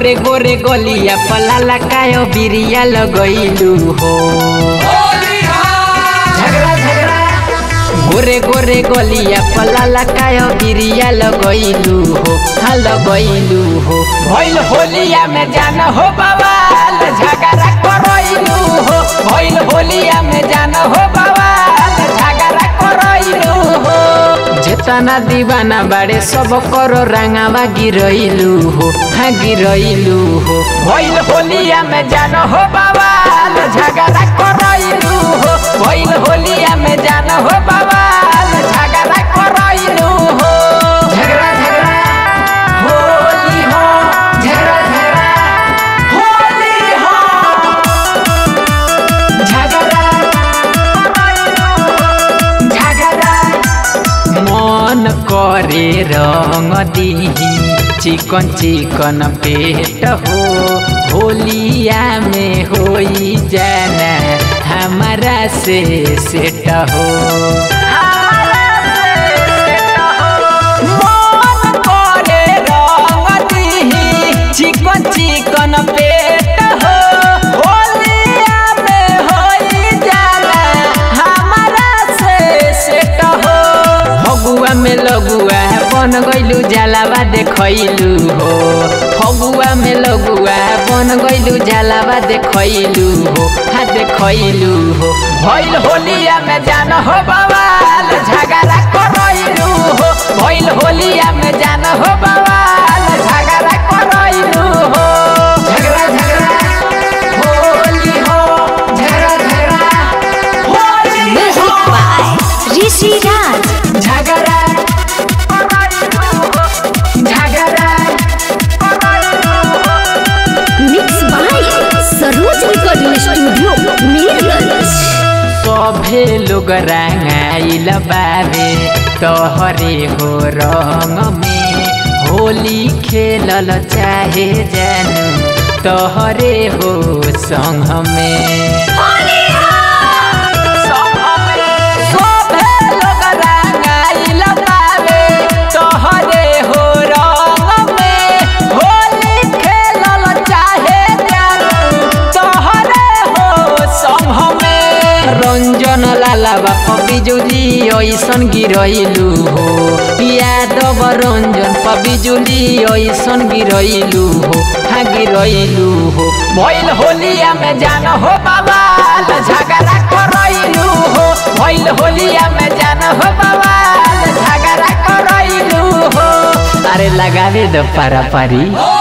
गोरे गोरे गलिया पलाला कायो बिरिया लगैलू हो झगड़ा झगड़ा गोरे गोरे गलिया पलाला कायो बिरिया लगैलू हो हाँ लगैलू हो भइल होलिया में जान हो बवाल झगड़ा करैलू हो भइल होलिया में जान हो बवाल झगड़ा करैलू हो जेतना दीवाना बाड़े सब करो रंगावा गिरैलू हो हाँ गिरैलू हो भइल होलिया में जान हो बवाल झगड़ा करैलू हो भइल होलिया में जान हो बवाल झगड़ा करैलू हो झगड़ा झगड़ा होली हो झगड़ा झगड़ा होली हो झगड़ा झगड़ा मन करे रंग दीही चिकन चिकन पेट हो होलिया में होई जाना हमारा से सेट हो मन करे रंग दीही चिकन चिकन पेट हो होलिया में होई जाना हमारा से सेट हो फगुआ में लगुआ बन गइलू जलावा देखैलू हो फगुआ में लगुआ बन गइलू जलावा देखैलू हो हाँ देखैलू हो भइल होलिया में जान हो बवाल झगड़ा करैलू हो भइल होलिया में जान हो बवाल झगड़ा करैलू हो झगड़ा झगड़ा होली हो झगड़ा झगड़ा Holi Music by Rishi Raj. झगड़ा झगड़ा Mixed by Saroj Recording Studio, Mirgans. सभे लोग रंगाइल बाबे तोहरे हो रंग में होली खेलल चाहे जानू तोहरे हो संग में सभे लोग रंगाइल बाबे तोहरे हो रंग में होली खेलल चाहे जानू तोहरे हो संग में रंजन लाला बाप बिजुली ऐसन गिरैलू हो यादव रंजन पबिजुली ऐसन गिरैलू हो हाँ गिरैलू हो भइल होलिया में जान हो बवाल झगड़ा करैलू हो भइल होलिया में जान हो बवाल झगड़ा करैलू हो अरे लगावे दो पारा पारी